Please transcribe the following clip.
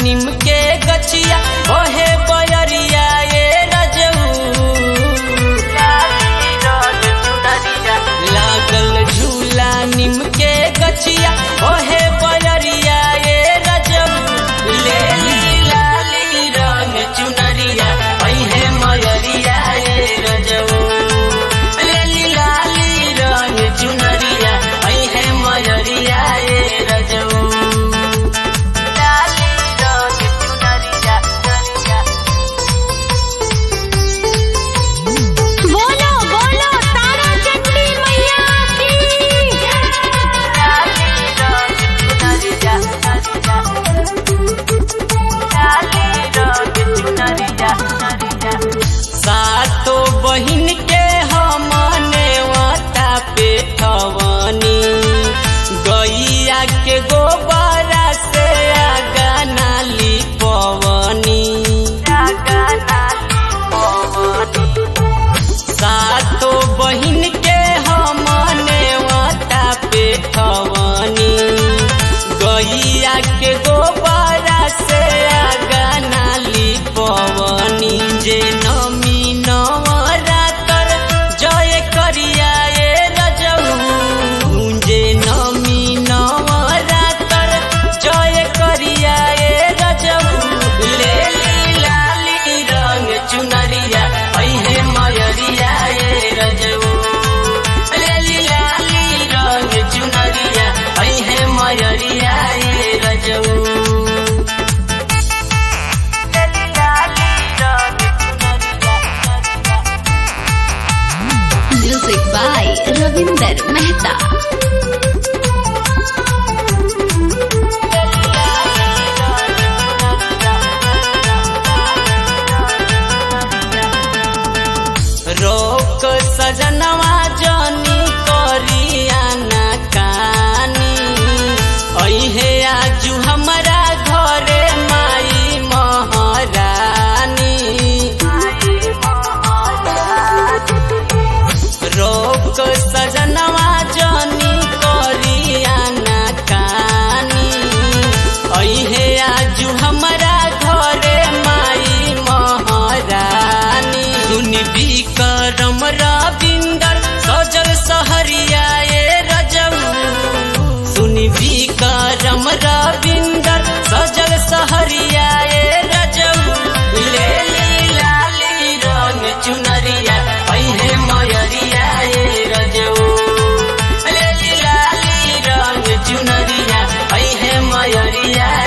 निम के गछिया ओहे बयरिया ये रजऊ लागल झूला निम के गछिया ओहे बयरिया ये रजऊ ले ली लाली रंग चुनरिया ओहे मयरिया ये रजऊ ले ली लाली रंग चुनरिया ओहे मयरिया ये रजऊ लाली रंग चुनरिया चुनरिया बोलो बोलो तारा चंडी मैया की सातो बहिन के हमने वाता पे ठवनी गैया के गोबरा से आगा नाली पवनी सातो बहिन के हमने वाता पे ठवनी गैया के गोबरा से आगा नाली पवनी जे नमी नवरातर जय करिया ए रजऊ जे नमी नवरातर जय करिया ए रजऊ ले ली लाली रंग चुनरिया ऐहे मयरिया ए रजऊ ले ली लाली रंग चुनरिया ऐहे मयरिया ए रजऊ म्यूजिक बाय रविंदर मेहता रोक सजनवा जनी करिया ना कानी ऐहे आजू हमरा घरे माई महारानी रोक सजनवा जनी करिया ना कानी ऐहे आजू हमरा घरे माई महारानी सुन विक्रम रविंदर सजल सहरिया ए रजऊ सुन विक्रम रविंदर सजल सहरिया ए रजऊ ले ली लाली रंग चुनरिया ऐहे मयरिया ए रजऊ ले ली लाली रंग चुनरिया ऐहे मयरिया